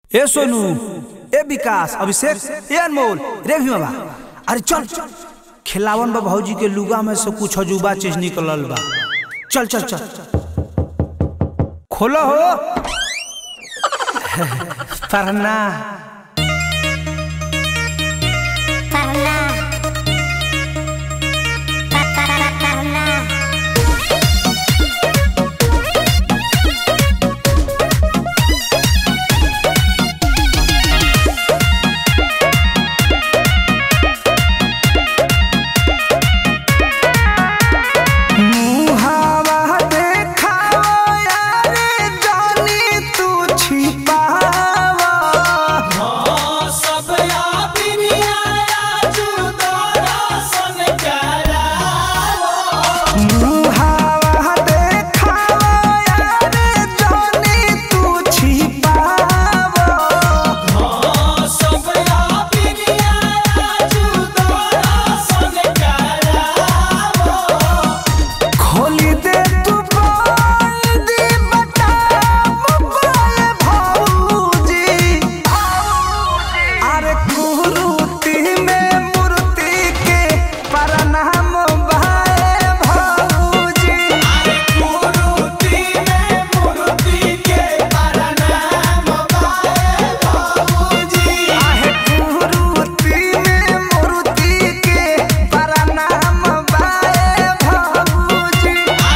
ए सोनू ए विकास अभिषेक ए अनमोल रे भीमा अरे चल खिलावन बा भौजी के लुगा में से कुछ अजूबा चीज निकलल बा चल चल चल खोलो हो पढ़ना Parla. Pa, pa, pa, parla. मुहावा देखावा यारे जानी तू छिपावा मुहावा देखावा यारे जानी तू छिपावा खोली दे तू बोल दी बता मोबाइल भौजी अरे कुरूती में मूर्ति के प्रणाम भाई भौजी आहे कुरूती में मूर्ति के प्रणाम भाई भौजी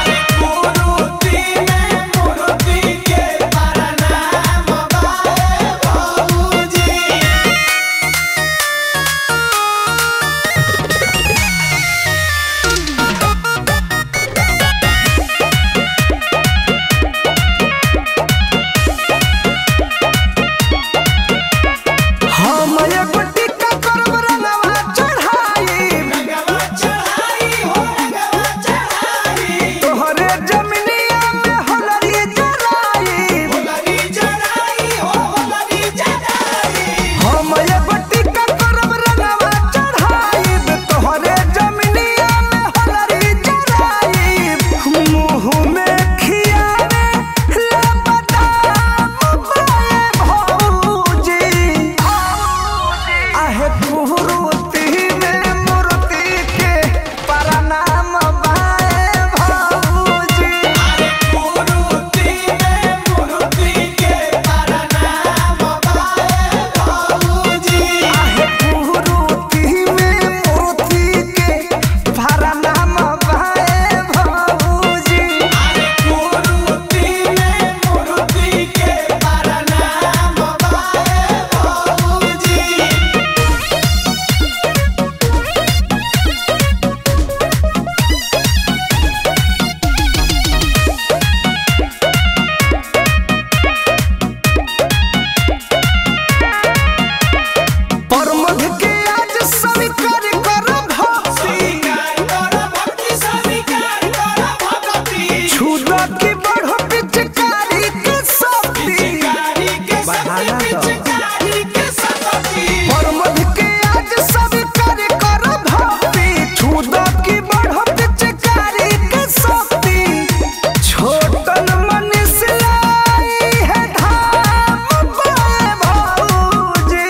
हम एगो टिक्का करब रंगवा चढ़ाई तोहरे जमिनिया में होलरी जराई हम एगो टिक्का करब रंगवा चढ़ाई तोहरे जमिनिया में होलरी जराई मुँह में खियावे ले बदाम बाए भौजी आहे कुरूती में मूर्ति के प्रणाम बाए भौजी आहे कुरूती में मूर्ति के प्रणाम बाए भौजी परमध के आज स्वीकार करब छुदा की बढ़ो पिचकारी के शक्ति परमध के आज स्वीकार करब छुदा की बढ़ो पिचकारी के शक्ति छोटन मनुष्य आई है धाम बाए भौजी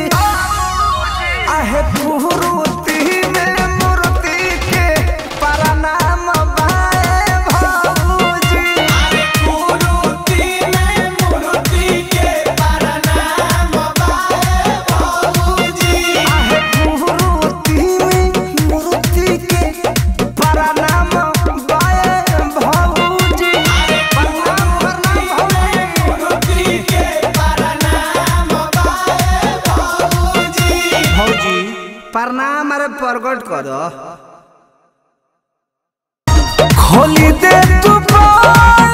आहे कुरूती में मूर्ति के प्रणाम बाए भौजी आहे कुरूती में मूर्ति के प्रणाम बाए भौजी प्रणाम प्रणाम भौजी भौजी प्रणाम अरे प्रकट कर खोली दे तू बाल